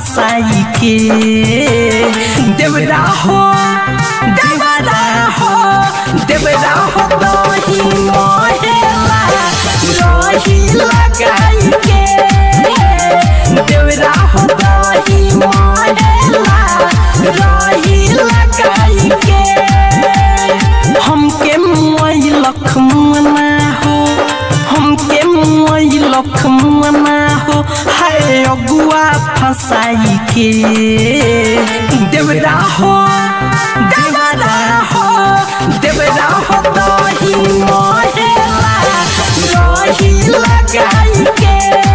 फसाई के देवरा हो देवरा हो देवरा हो दही मोहेला रही लगाई के देवरा हो दही मोहेला रही लगाई के हमके मुआई लखमना हो हमके मुआई लखमना हो हाय अगुआ फसाई के देवरा हो देवरा हो देवरा हो दही मोहेला रही लगाई के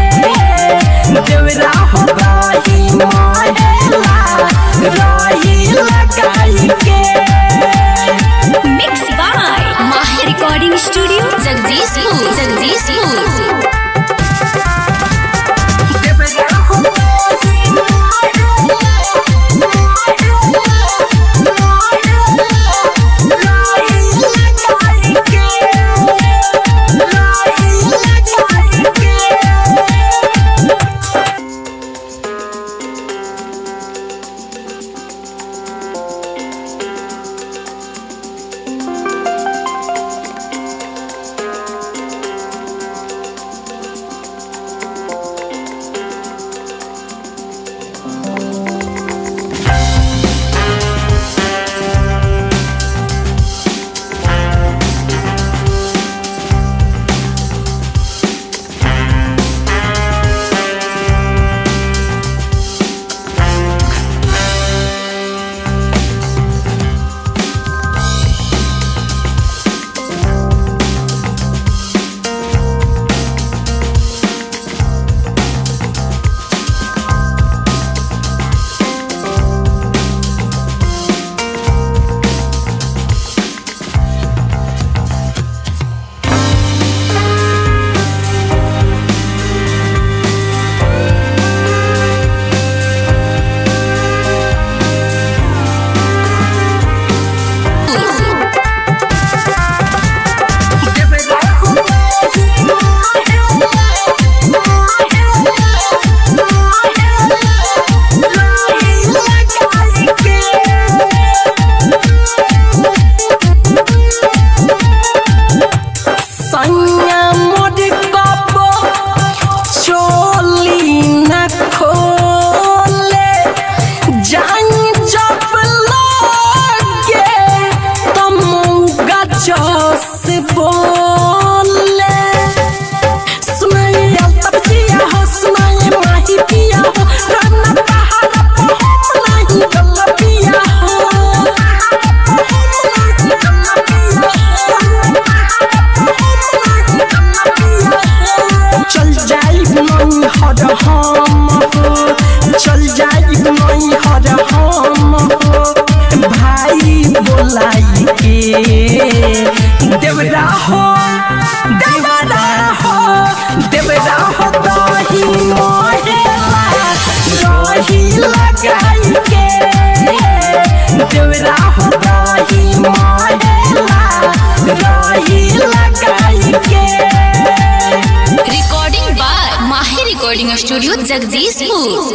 देवरा हो दही मोहेला रही लगाई के mix by Mahi recording studio Jagdishpur Jagdishpur सैया मोर कबो चोली न खोले जाई जब लगे तुम गजस बोले सुनाई तब जिया हो सुनाई माही पिया हो राना पहाड़ पे हम नहीं गल पिया हो चल जाई नहीं हर हम हो चल जाई नहीं हर हम हो भाई बोलाई के देवरा हो देवरा हो देवरा हो दही मोहेला रही लगाई के देवरा हो दही मोहेला रही लगाई के recording by Mahi recording studio Jagdishpur